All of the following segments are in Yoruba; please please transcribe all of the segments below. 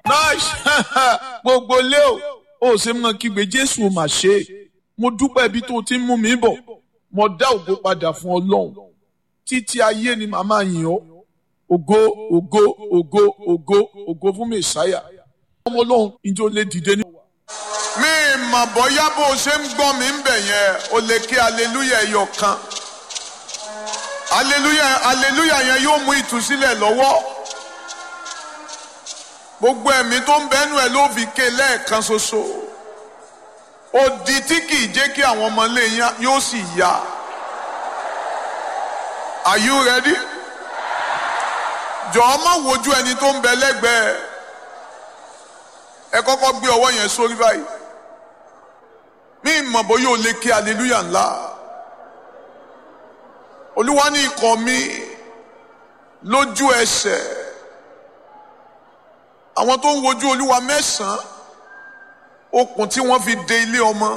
nice gbogbo lé o ó ṣe mọ kígbe jésù ò mà ṣe é mo dúpẹ́ ibi tó ti ń mú mi bọ̀ mo dá ògo padà fún ọlọ́run títí ayé ni màmá yìn ọ́ ògo ògo ògo ògo ògo fún mẹsàáyà ọmọ ọlọ́run ìjọ lè dìde ní. mi mọ̀ bóyá bó o ṣe ń gbọ́ mi ń bẹ̀ yẹn o lè kí aleluya ẹyọ kan aleluya aleluya yẹn yóò mú ìtúsílẹ̀ lọ́wọ́ gbogbo ẹ̀mí tó ń bẹ́nu ẹ̀ ló fi ké lẹ́ẹ̀kan ṣoṣo odi tí kì í jẹ́ kí àwọn ọmọ ilé yẹn yóò sì yá are you ready? jọ̀ọ́ má wojú ẹni tó ń bẹ lẹ́gbẹ̀ẹ́ ẹ kọ́kọ́ gbé ọwọ́ yẹn sórí báyìí mí mọ̀ bóyá o lè ké hallelujah ńlá olúwa ní ikọ̀ mi lójú ẹsẹ̀ àwọn tó ń wojú olúwa mẹ́sàn-án okùn tí wọ́n fi de ilé ọmọ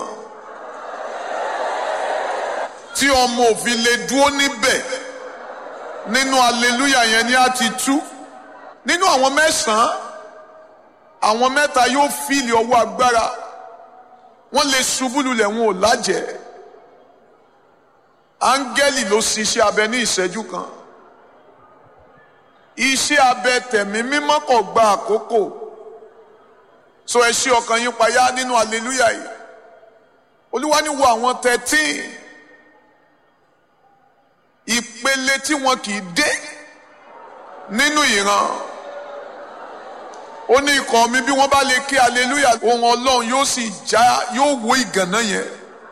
tí ọmọ òfin lè dúró níbẹ̀ nínú hallelujah yẹn ni a ti tú nínú àwọn mẹ́sàn-án àwọn mẹ́ta yóò fìlì ọwọ́ agbára wọ́n lè ṣubú lulẹ̀ wọn ò lájẹ́ áńgẹ́lì ló ṣiṣẹ́ abẹ ní ìṣẹ́jú kan iṣẹ́ abẹ tẹ̀mí mímọ́ kò gba àkókò so ẹ ṣí ọkàn yín payá nínú hallelujah yìí olúwa ní wo àwọn thirteen ìpele tí wọn kì í dé nínú ìran ó ní ikọ̀ mi bí wọ́n bá lè ké hallelujah ohun ọlọ́run yóò sì já yóò wó ìgànná yẹn.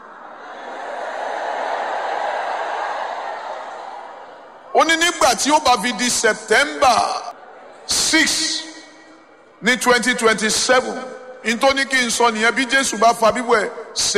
ó ní nígbà tí ó bá fi di september six ní twenty twenty seven nítorí kí n sọ nìyẹn bí jésù bá fa bíbọ̀ ẹ̀